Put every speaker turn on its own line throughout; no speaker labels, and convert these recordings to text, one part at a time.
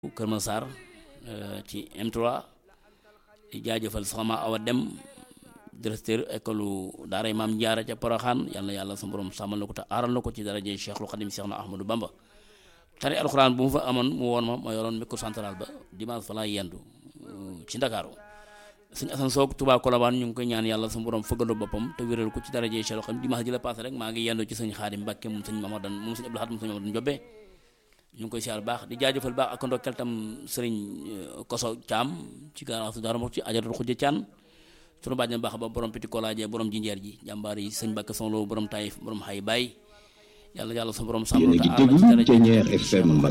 Kër Massar ci M3 di jaajëfal soxna Awa Dem directeur école daaray maam Jaara ca Poroxaan yàlla yàlla sa borom sàmmal na ko te aaral na ko ci daraje Cheikhul Khadim Cheikh na Ahmadou Bamba tari alxuraan bu mu fa amoon mu woon ma ma yoroon micro central ba dimanche fa laa yendu ci Ndakaaru suñu asan soog Touba Colobane ñu ngi koy ñaan yàlla sa borom fëggalu boppam te wéral ko ci daraje Cheikhul Khadim dimanche ji la passé rek maa ngi yendu ci sëñ Xaadim Mbàkke moom sëñ Mamadan moom sëñ Abdou Lahad moom sëñ Mamadan Jobbe ñu ngi koy siyaar baax di jaajëfal baax ak ndokkeel tam sëriñ Koso Thiam ci garage Darou Mouhty ajaratu Xujja Thiam sunu bàjjen baax ba borom piti kolaaje borom jinjeer ji jàmbaar yi sëñ Mbàkke Sonlo borom Taïf borom xay baay yàlla yàlla sa borom sàmm
yéen a ngi déglu Thiéniere FM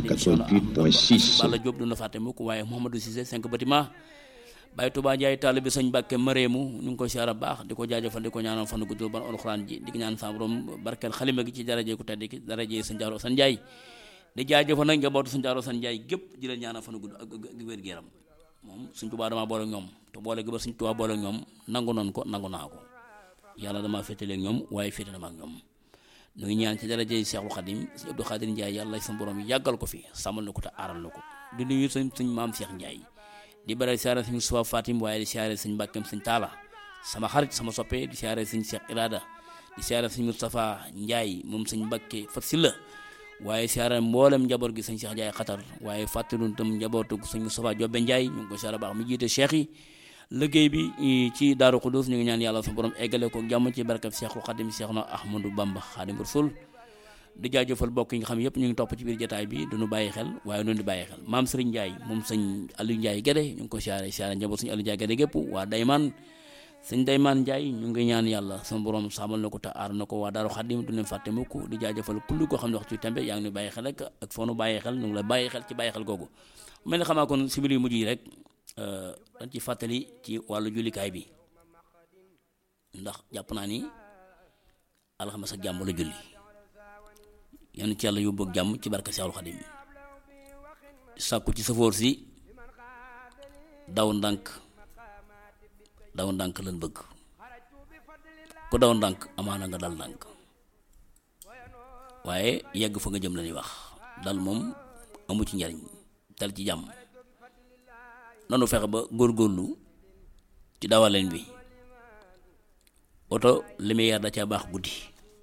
88.6
Balla Diop du na fàtte mukk waaye Mouhamadou Cissé cinq bâtiment Baye Touba Ndiaye taalibe sëñ Mbàkke Mareemu ñu ngi koy siyaar baax di ko jaajëfal di ko ñaanal fan guddul ban alxuraan ji di ko ñaan sa borom barkeel xalima gi ci daraje ku tedd ki daraje sëñ Jaaro San Njaay di jaajëfal nag njabootu suñu jaaroo san njaay gépp di leen ñaanal fan gudd ak wér gu yaram moom suñ tubaa dama boole ñoom te boole gi ba suñ tubaa boole ñoom nangu noonu ko nangu naa ko yàlla dama féetale ak ñoom waaye féetale ma ak ñoom ñu ngi ñaan ci daraje Seexul Xadim suñu Abdou Xaadir Njaay yàlla sa borom yàggal ko fi sàmmal na ko te aaral na ko di nuyu suñ suñ maam Seex Njaay di bare siyaare suñu suba Fatim waaye di siyaare suñ mbàkkeem suñ taala sama xarit sama soppe di siyaare suñ Seex Irada di siyaare suñ Moustapha Njaay moom suñ mbàkke fat si la waaye siyaare mboolem njaboot gi sëñ Cheikh Ndiaye xatar waaye fàttaliwul tam njabootu sëñ Moustapha Jobbe Ndiaye ñu ngi ko siyaare baax mi jiite cheikh yi liggéey bi ci Daaru Xudus ñu ngi ñaan yàlla sa borom eggale ko jàmm ci barkab Cheikhul Xadim Cheikh na Ahmadou Bamba Xadim Rasul di jaajëfal bokk yi nga xam yëpp ñu ngi topp ci biir jotaay bi duñu bàyyi xel waaye duñu di bàyyi xel maam Serigne Ndiaye moom sëñ Aliou Ndiaye Guédé ñu ngi ko siyaare siyaare njaboot sëñ Aliou Ndiaye Guédé gépp waa Dayman sëñ Daymaan Njaay ñu ngi ñaan yàlla sama borom sàmmal na ko te aar na ko waa Daaru Xadim du leen fàtte mukk di jaajëfal kulli koo xam ne waxtu tembe yaa ngi ñu bàyyi xel rek ak foo nu bàyyi xel ñu ngi la bàyyi xel ci bàyyi xel googu mel ni xamaa kon si biir yu mujj yi rek dañ ci fàttali ci wàllu jullikaay bi ndax jàpp naa ni alxames ak jàmm la julli yan ci yàlla yóbbu ak jàmm ci barke Seexul Xadim sàkku ci safoor si daw ndànk daw ndànk lan bëgg ku daw ndànk amaana nga dal ndànk waaye yegg fa nga jëm la ñuy wax dal moom amu ci njariñ dal ci jàmm nanu fexe ba góorgóorlu ci dawaleen bi oto lumière da caa baax guddi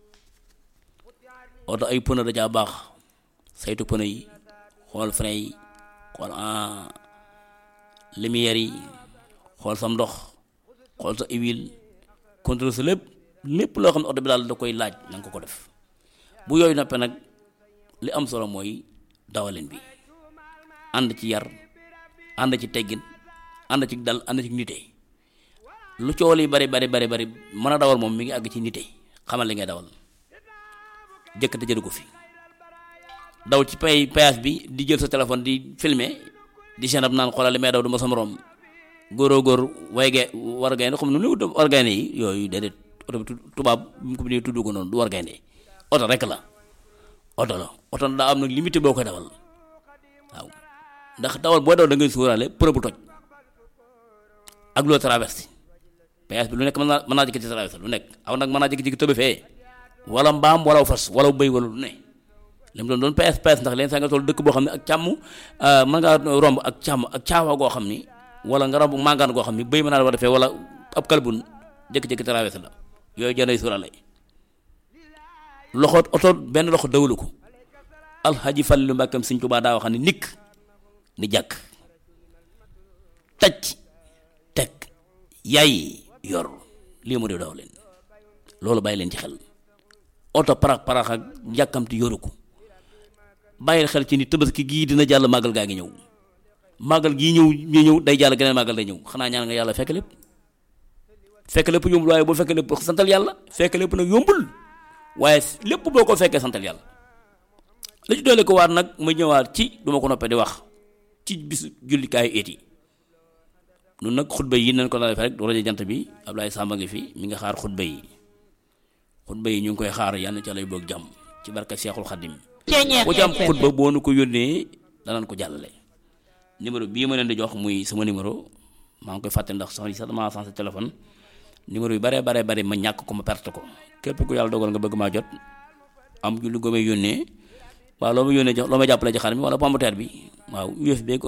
oto ay pneu da caa baax saytu pneu yi xool frein yi xool lumière yi xool sam ndox xool sa huile contrôle sa lépp lépp loo xam ne oto bi daal da koy laaj na nga ko ko def bu yooyu noppee nag li am solo mooy dawalin bi ànd ci yar ànd ci teggin ànd ci dal ànd ci nite lu coow li bari bari bari bari mën a dawal moom mi ngi àgg ci nite xamal li ngay dawal jëkkate jëru ko fi daw ci pay péage bi di jël sa téléphone di filmer di seen ab naan xoolal li may daw du ma sa moroom góoroo góor way ge war gaynde xam nu lu war gaynde yi yooyu déedéet oto bi tubaab bi mu ko bindee tudd ko noonu du war gaynde oto rek la oto la oto daa am nag limité boo koy dawal waaw ndax dawal boo daw da ngay suuraale përë bu toj ak loo traversé péage bi lu nekk mën naa mën naa jëkk ci traversé lu nekk aw nag mën naa jëkk-jëkk tëbe fee wala mbaam wala fas wala bëy wala lu ne li mu doon doon PS PS ndax leen saa nga toll dëkk boo xam ne ak càmm mën ngaa romb ak càmm ak caawa goo xam ni wala nga romb màngaan goo xam ni bëy mën naa la war defee wala ab kalbun jékki-jékki traversé la yooyu jënday suurale loxo oto benn loxo dawalu ko alxaji Fallilu Mbàkkam Sëñ Tuubaa daa wax ni nikk ni jàkk taj teg yaay yor lii mu di daw leen loolu bàyyi leen ci xel oto parax parax ak yàkkamti yoru ko bàyyil xel ci ni tabaski gii dina jàll màggal gaa ngi ñëw màggal gii ñëw ñu ñëw day jàll geneen màggal day ñëw xanaa ñaan nga yàlla fekk lépp fekk lépp yombul waaye boo fekk lépp santal yàlla fekk lépp nag yombul waaye lépp boo ko fekkee santal yàlla la ci doole ko waat nag ma ñëwaat ci duma ko noppee di wax ci bisu jullikaayu eet yi nun nag xutba yi nañ ko la def rek rajo jant bi Ablaye Samba ngi fi mi nga xaar xutba yi xutba yi ñu ngi koy xaar yàlla ca lay boog jàmm ci barka Seexul Xadim ku ci am xutba boo nu ko yónnee danañ ko jàllale numéro bii ma leen di jox muy sama numéro maa ngi koy fàtte ndax soxna sax damaa sensé téléphone numéro yu bare bare bare ma ñàkk ko ma perte ko képp ku yàlla dogal nga bëgg maa jot am ju lu gëmee yónnee waaw loo ma yónnee jox loo ma jàppale ci xar mi wala pomme de terre bi waaw UFB